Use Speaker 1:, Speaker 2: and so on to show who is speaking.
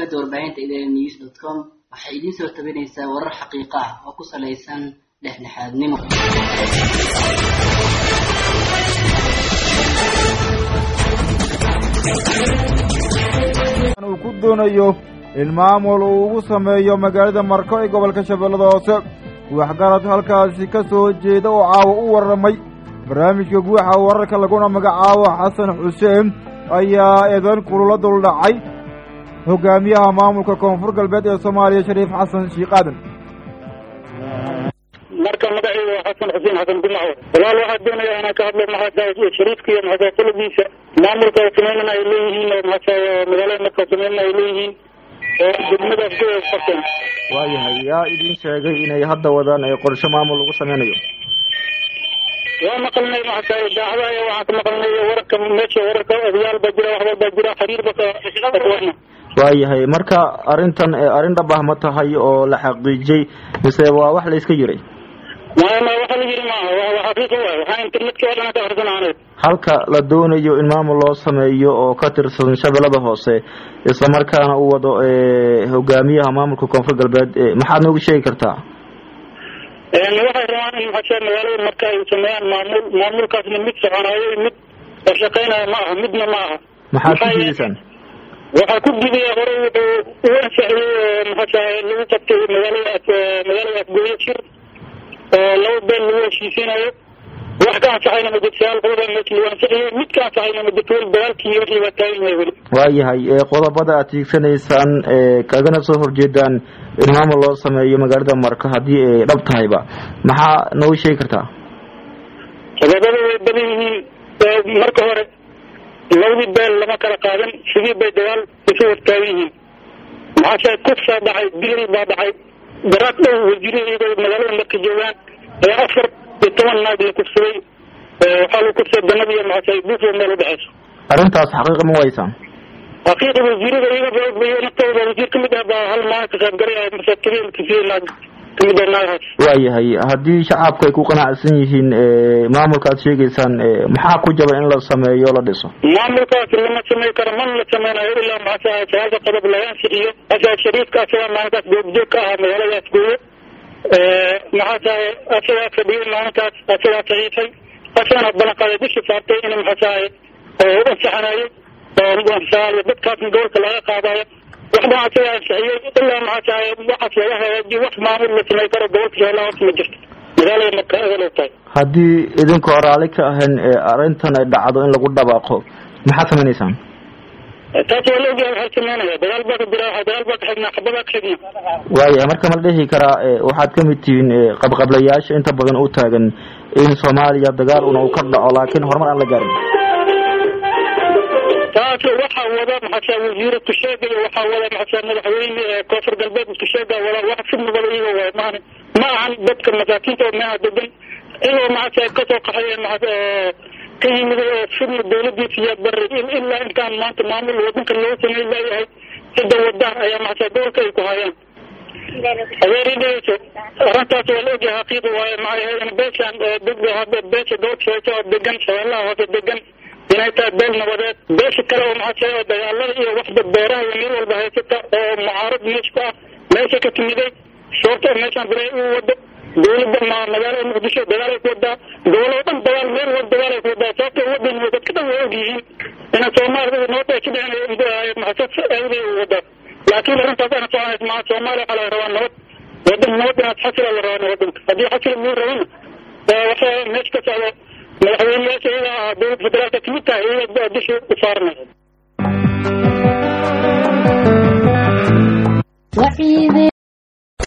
Speaker 1: shabakada warbaahinta idn news dot com waxay idiin soo tabinaysaa warar xaqiiqa ah oo ku salaysan dhexdhexaadnimo
Speaker 2: uu ku doonayo in maamul uu ugu sameeyo magaalada marko ee gobolka shabeellada hoose waxgarad halkaasi ka soo jeeda oo caawa u warramay barnaamijka guuxa wararka laguna magacaabo xasan xuseen ayaa eedan kulula duldhacay hogaamiyaha maamulka koonfur galbeed ee soomaaliya shariif xasan shiikh aadan
Speaker 3: marka magacayga waa xasan xuseen xasan gumaco walaal waxaa doonaya inaan ka hadlo maxaa shariifka iyo maxaa qoladiisa maamulka sameynana ay leeyihiin oo maxaa magaalada marka sameynana ay leeyihiin oo degmadaas ku qabteen
Speaker 2: waayahay yaa idin sheegay inay hadda wadaan ee qorshe maamul lagu sameynayo
Speaker 3: waa maqalnay maxaa idaacadaha waxaan ka maqalnay wararka meesha wararka odayaal baa jira waxba baa jira xiriir ba kawana
Speaker 2: waayahay marka arrintan arrin dhab ah ma tahay oo la xaqiijiyey mise waa wax la iska yiray
Speaker 3: maya ma waxa la yiri maaha waa xaqiiqo waay waxaa internetka oo dhan ka akhrisanaanay
Speaker 2: halka la doonayo in maamul loo sameeyo oo ka tirsan shabeellada hoose islamarkaana uu wado hogaamiyaha maamulka koonfur galbeed maxaad noogu sheegi kartaa
Speaker 3: waxay rabaan in maxaa magaalada marka ay sameeyaan maamul maamulkaasna mid soconayo mid shaqeynayo ma aha midna ma aha
Speaker 2: maxaad ku jidaysaan
Speaker 3: waxaa ku jidaya hore wuxuu u ansaxiyey maxaa lagu qabtay magaalada magaalada afgooye jir oo laba beel lagu heshiisinayo wax ka ansaxayna ma jirto hal qodob meesha lagu ansaxiyey mid ka ansaxayna ma jirto weli dagaalkii wixii baa taagan yahay weli
Speaker 2: waayahay qodobada aad tiigsanaysaan kagana soo horjeedaan in maamul loo sameeyo magaalada marka haddii ay dhab tahayba maxaa noogu sheegi kartaa
Speaker 3: qodobada way badan yihiin marka hore labadii beel lama kala qaadan sidii bay dagaal isu hortaagan yihiin maxaase kufsaa dhacay dilal baa dhacay daraad dhow wasiirada magaalada marka joogaan ee afar iyo toban naag la kufsaday waxaa lagu kufsaday danada iyo maxaase buufo meel udhexeyso
Speaker 2: arrintaas xaqiiqa ma waysaan
Speaker 3: xaqiiqa wasiirada iyaga naftooda wasiir kamid ah baa hal maalin ka qaybgalay masaakiriin kufiyey naag kamid ah naagahaas
Speaker 2: waayahay haddii shacabku ay ku qanacsan yihiin maamulka aad sheegaysaan maxaa ku jaba in la sameeyo la dhiso
Speaker 3: maamulkaas lama samey karo mana la sameynayo ilaa maxaa sagaalka qodob laga ansixiyo asaa shariifka asagaa maalintaas goobjoog ka ahaa magaaladaas gooyo maxaa tahay asagaa fadhiyay maalintaas asagaa saxiifay asagana ballanqaaday bisha saartay in maxaa tahay oo u ansaxanayo oo dadkaasna gobolka laga qaadayo waxbaa asagaa ansixiyey ilaa maxaa tahay waxaas laga hagaajiyo wax maamul la samey karo gobolka shabeellaha hoose ma jirto magaalada marka eelo tahay
Speaker 2: haddii idinkoo raali ka ahayn arrintan ay dhacdo in lagu dhabaaqo maxaad sameynaysaan
Speaker 3: taas waa la ogyahay waxaa sameynaya dagaal baa ka jira dagaal baa ka xignaa xabadaa ka xignaa
Speaker 2: waayahay marka ma la dhihi karaa waxaad ka mid tihiin qabqablayaasha inta badan u taagan in soomaaliya dagaal una uu ka dhaco laakiin horumar aan la gaarin
Speaker 3: taas waxaa wada maxaasa wasiire kusheega iyo waxaa wada maxaasa madaxweyne koonfur galbeed kusheega wada wax fidnabada iyaga waay maahan ma ahan dadka masaakiinta oo meeha degan iyagoo maxaasa kasoo qaxay maxaa ka yimid oo fidna dawladiisa iyo bari ilaa intaan maanta maamul wadanka loo sameyn laayahay cidda wadaan ayaa maxaasa gobolka ay ku hayaan adeeridheyso arrintaas waa la ogyahay xaqiiqi waaye maxay beeshaan dad beesha gobolka hoose oo degan shabeellaha hoose degan inay tahay beel nabadeed beesha kale oo maxaa oo dagaalada iyo waxba beeraha iyo meel walba haysata oo mucaarad meesha ku ah meesha ka timiday sababto meeshaan bere u wado dawladda ma magaalada muqdisho dagaalay ku wadaa goboloo dhan dagaal meel wal dagaalay ku wadaa sababto wadan dadka dhan way og yihiin ina soomaalida nabad ay ka dhexeynay maxasad awday u wadaa laakiin arrintaas ana soconays maa soomaaliya waxaa laga rabaa nabad wadan nabad inaad xasila la rabaa wadanka haddii xasila luu rabana waxa meesha ka socdo madaxweyneyaasha iyaga ah dowlad federaalka kamid tahay iyaga dusha u saaranay